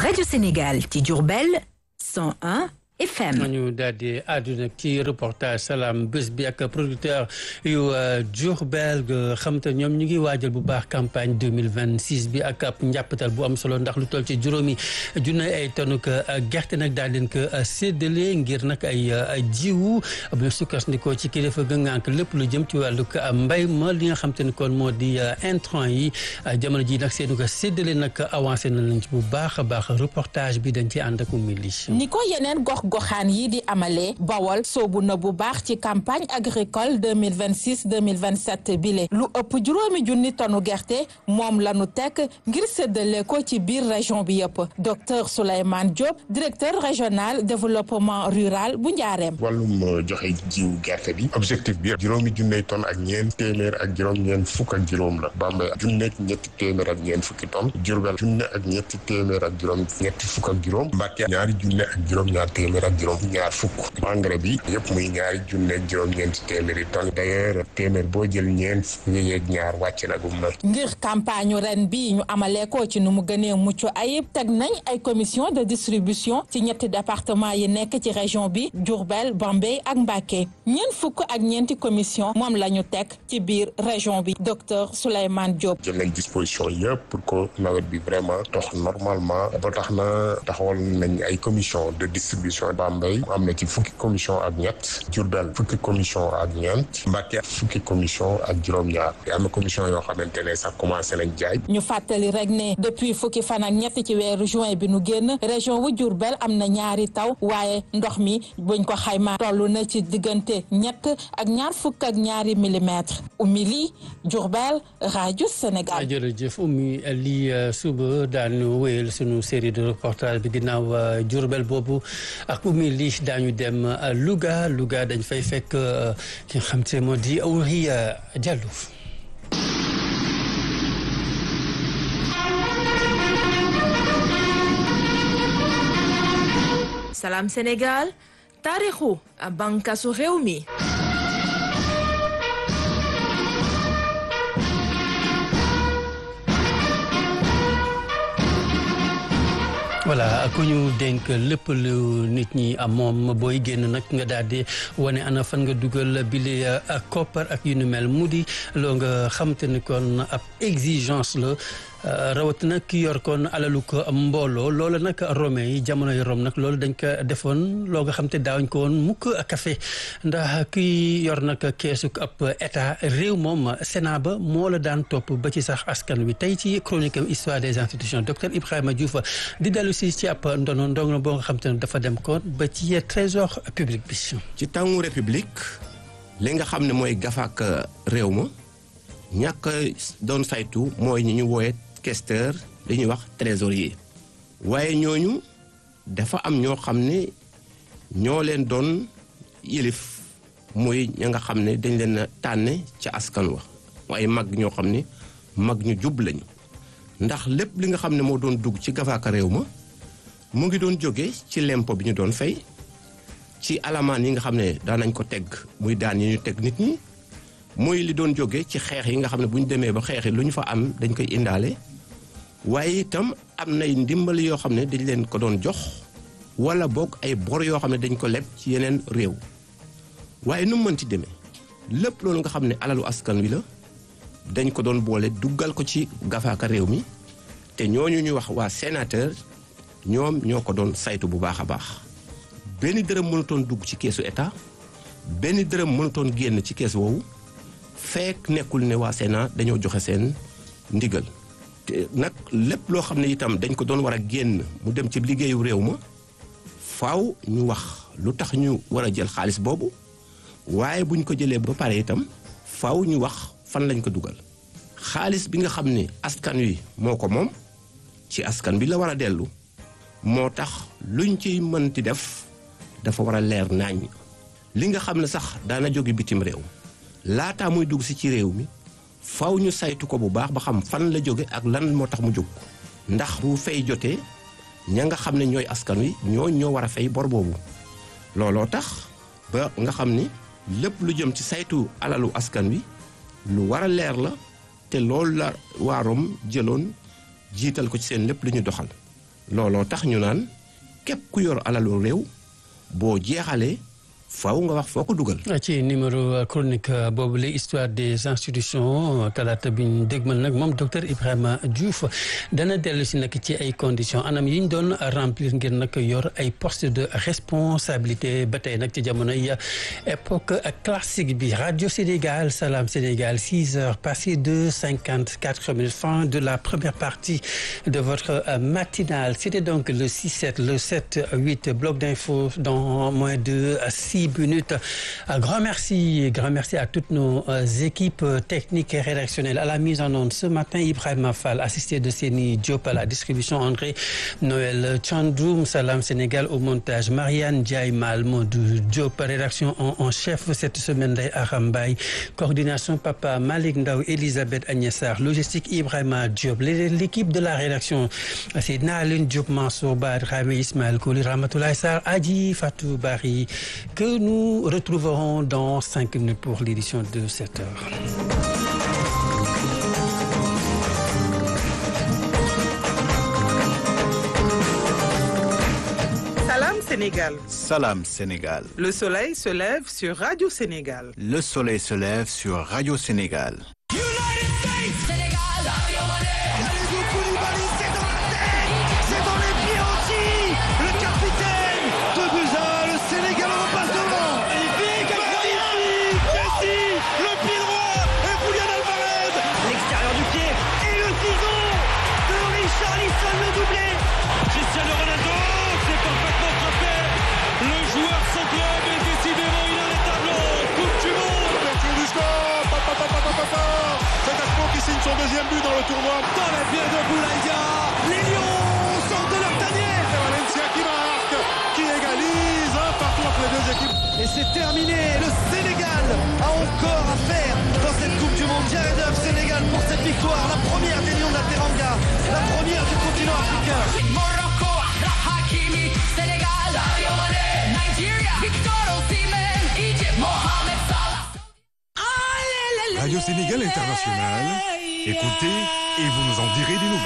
rajo Sénégal ci Diourbel 101 FM. ñu daal di àdduna ci reportage salaam bés bi ak producteur yu Diourbel xam te ñoom ñu ngi waajal bu baax campagne 2026 bi ak ab njàppatal bu am solo ndax lu toll ci juróomi junne ay tonne gerte nag daal leen ko séddale ngir nag ay jiwu bu ñu sukkandikoo ci kilifa gàncax lépp lu jëm ci wàllu mbay ma li nga xam te ne kon moo di intrant yi jamono ji nag seenu ko séddale nag avancé na lañ ci bu baax a baax reportage bi dañ ci ànd ak umili ni ko yeneen gox goxaan yi di amalee bawol soobu na bu baax ci campagne agricole 2026 2027 bile lu ëpp juróomi junni tonu gerte moom la nu tekk ngir séddale ko ci biir région bi yëpp docteur Souleymane Diop directeur régional développement rural bu Njaareem. wàllum joxe jiw gerte bi objectif bi juróomi junney tonne ak ñeent téeméer ak juróom-ñeent fukk ak juróom la Bambey junneeg ñetti téeméer ak ñeent fukki tonne Diourbel junne ak ñetti téeméer ak juróom ñetti fukk ak juróom Mbàkke ñaari junne ak juróom-ñaar téeméer ak juróom ñaar fukk engrais bi yëpp muy ñaari junne ak juróom-ñeenti téeméeri tonne d'ailleurs téeméer boo jël ñeent yeeg ñaar wàcc na gum na ngir campagne ren bi ñu amalee ko ci nu mu gënee mucc ayib teg nañ ay commission de distribution ci ñetti département yi nekk ci région bi Diourbel Bambey ak Mbacké ñeent fukk ak ñeenti commission moom la ñu teg ci biir région bi docteur Souleymane Diop jël nañ disposition yëpp pour que nawet bi vraiment dox normalement ba tax na taxawal nañ ay commission de distribution Bambey am na ci fukki commission ak ñett Diourbel fukki commission ak ñeent Mbacké fukki commission ak juróom-ñaar am na commission yoo xamante ne sax commencé nañ jaay ñu fàttali rek ne depuis fukki fan ak ñett ci weeru juin bi nu génn région wu Diourbel am na ñaari taw waaye ndox mi buñ ko xayma toll na ci diggante ñett ak ñaar fukk ak ñaari millimètres umili Diourbel rajo Sénégal. jërëjëf Oumy lii suba daañu wéyal sunu série de reportage bi ginnaaw Diourbel boobu ak Oumy lii daañu dem Louga Louga dañ fay fekk ki nga xam te moo di Awri Diallo. Salam Sénégal taarixu bànqaasu réew mi. voilà ku ñu dénk lépp lu nit ñi am moom booy génn nag nga daal di wane ana fan nga dugal bile ak koppar ak yu nu mel mu di loo nga xamante ni kon ab exigence la rawatina ki yor kon alalu ko mbooloo loolu nag romain yi jamono yi rom nag loolu dañ ko defoon loo nga xam te daawuñ ko woon mukk a café ndax ki yor nag keesu ab état réew moom Sénat ba moo la daan topp ba ci sax askan wi tey ci chronique am histoire des institutions docteur Ibrahima Diouf di dellu si ci ab ndono ndongo boo nga xam te ne dafa dem kon ba ci trésor public bi. ci tàngu république li nga xam ne mooy gafak réew ma ñàkk doon saytu mooy ñi ñu wooye questeur li ñuy wax trésorier waaye ñooñu dafa am ñoo xam ne ñoo leen doon yëlif muy ña nga xam ne dañ leen a tànne ca askan wa waaye mag ñoo xam ne mag ñu jub lañu ndax lépp li nga xam ne moo doon dugg ci gafaaka réew ma mu ngi doon jóge ci lempo bi ñu doon fay ci alamaan yi nga xam ne daanañ ko teg muy daan yi ñu teg nit ñi muy li doon jóge ci xeex yi nga xam ne bu ñu demee ba xeex yi lu ñu fa am dañ koy indaale waaye itam am nay ndimbali yoo xam ne dañ leen ko doon jox wala boog ay bor yoo xam ne dañ ko leb ci yeneen réew waaye nu mu mënti demee lépp loolu nga xam ne alalu askan wi la dañ ko doon boole duggal ko ci gafaaka réew mi te ñooñu ñu wax waa sénateur ñoom ñoo ko doon saytu bu baax a baax benn dërëm mënutoon dugg ci keesu état benn dërëm mënutoon génn ci kees woowu fekk nekkul ne waa Sénat dañoo joxe seen ndigal te nag lépp loo xam ne itam dañ ko doon war a génn mu dem ci liggéeyu réew ma faaw ñu wax lu tax ñu war a jël xaalis boobu waaye buñ ko jëlee ba pare itam faaw ñu wax fan lañ ko dugal xaalis bi nga xam ne askan wi moo ko moom ci askan bi la war a dellu moo tax luñ ciy mënti def dafa war a leer naañ li nga xam ne sax daana jóge bitim réew laataa muy dugg si ci réew mi faw ñu saytu ko bu baax ba xam fan la jóge ak lan moo tax mu jóg ndax bu fay jotee ña nga xam ne ñooy askan wi ñoo ñoo war a fay bor boobu looloo tax ba nga xam ni lépp lu jëm ci saytu alalu askan wi lu war a leer la te loolu la waarom jëloon jiital ko ci seen lépp lu ñu doxal looloo tax ñu naan képp ku yor alalu réew boo jeexalee faaw nga wax foo ko dugal. ci numéro chronique boobu la histoire des institutions talaata bi ñu dégmal nag moom docteur Ibrahima Diouf dana dellu si nag ci ay conditions anam yi ñu doon remplir ngir nag yor ay postes de responsabilité ba tey nag ci jamonoy époque classique bi radio Sénégal Salam Sénégal six heures passées de cinquante quatre minutes fin de la première partie de votre matinale c'était donc le six sept le sept huit bloc d'infos dans moins de six minutes. Un grand merci, grand merci à toutes nos équipes techniques et rédactionnelles. À la mise en onde ce matin, Ibrahim Fall, assisté de Séni Diop à la distribution, André Noël Chandroum, Salam Sénégal au montage, Marianne Diaye Malmodou Diop, rédaction en, en chef cette semaine Arambay, coordination Papa Malik Ndaw, Elisabeth Agnessar, logistique Ibrahima Diop, l'équipe de la rédaction, c'est Nalun Diop Mansour Bad, Rami Ismaël Kouli, Ramatoulaye Sar, Adi Fatou Bari, que nous retrouverons dans cinq minutes pour l'édition de 7 heures. Salam Sénégal. Salam Sénégal. Le soleil se lève sur Radio Sénégal. Le soleil se lève sur Radio Sénégal. son deuxième but dans le tournoi. Dans les pieds de Boulaïdia, les Lions sortent de leur tanière. C'est Valencia qui marque, qui égalise un partout entre les deux équipes. Et c'est terminé. Le Sénégal a encore à faire dans cette Coupe du Monde. Jared Huff, Sénégal pour cette victoire, la première des Lions de la Teranga, la première du continent africain. Morocco, Hakimi, Sénégal, Nigeria, Victor Osimhen, Egypt, Mohamed Salah. Radio Sénégal International. Écoutez et vous nous en direz des nouvelles.